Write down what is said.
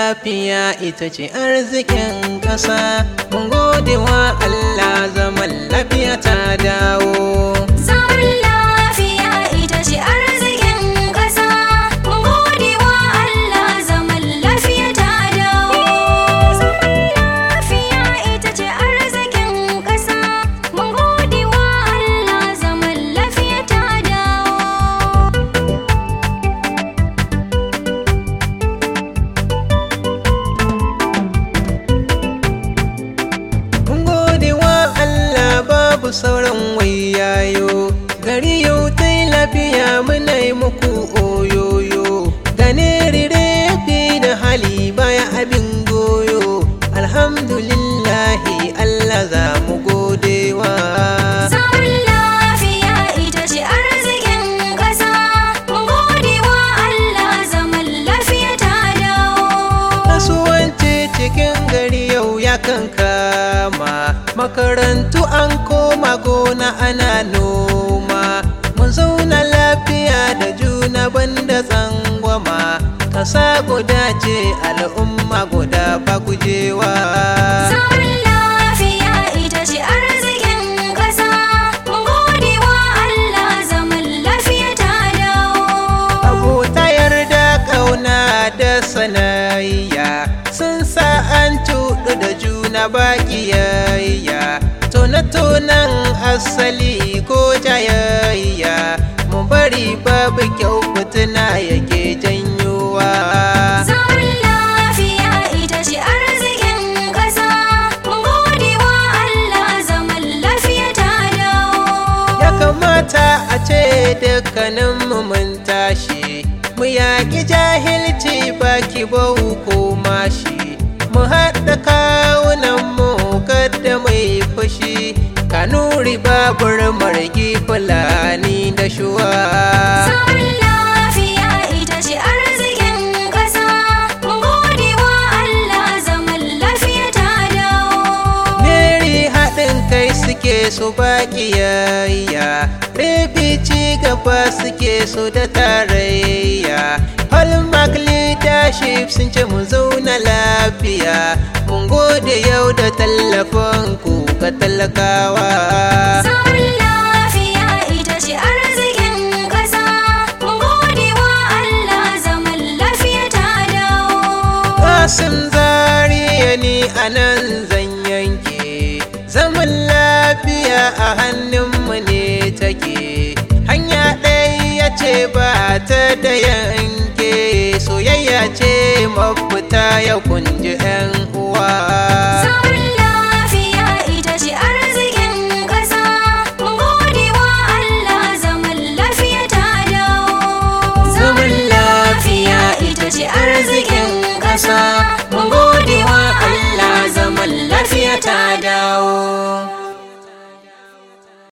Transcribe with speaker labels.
Speaker 1: lafiya ita ce arzikin ƙasa mun gode wa Allah zaman lafiya ta dawo
Speaker 2: Zaman lafiya ita ce arzikin ƙasa. Mun gode wa Allah zaman lafiya ta dawo. Zaman lafiya ita ce arzikin ƙasa. Mun gode wa Allah zaman lafiya ta dawo.
Speaker 1: mun gode wa Allah babu sauran wayayo gari yau ta lafiya muna yi muku oyoyo da refi da hali baya abin goyo alhamdulillahi Allah za mu gode wa
Speaker 2: Zaman lafiya ita ce arzikin ƙasa. Mun gode wa Allah zaman lafiya ta dawo.
Speaker 1: kasuwanci cikin gari yau ya kankama makarantu an koma gona ana noma mun zauna lafiya da juna banda tsangwama kasa guda ce al'umma guda ba gujewa
Speaker 2: Zaman lafiya ita ce arzikin ƙasa. Mun gode wa Allah zaman lafiya ta dawo.
Speaker 1: abota yarda ƙauna da sanayya sun sa an cuɗu da juna baƙiyayya tona-tonan asali ko jayayya mu bari babu kyau fitina yake janyowa
Speaker 2: Zaman lafiya ita ce arzikin ƙasa. Mun gode wa Allah zaman lafiya ta dawo.
Speaker 1: ya kamata a ce dukkaninmu mun tashi mu yaƙi jahilci baki bau ko mashi mu haɗa kawunanmu kada mai fushi kanuri babur margi fulani da shuwa
Speaker 2: Zaman lafiya ita ce arzikin ƙasa. Mun gode wa Allah zaman lafiya ta dawo.
Speaker 1: Meri haɗin kai suke su baƙiyayya Refi ci gaba suke su da tarayya Hallmark leadership sun ce mu zauna lafiya Mun gode yau da tallafin ku ga talakawa
Speaker 2: Zaman lafiya ita ce arzikin ƙasa. Mun gode wa Allah zaman lafiya ta dawo.
Speaker 1: Kasim zariya ni a nan zan yanke Zaman lafiya a hannunmu ne take Hanya ɗaya ce ba ta da yanke Soyayya ce mafita ya kunji 'yan uwa
Speaker 2: Zaman lafiya ita ce arzikin ƙasa. Mun gode wa Allah zaman lafiya ta dawo.
Speaker 1: Zaman lafiya ita ce arzikin ƙasa.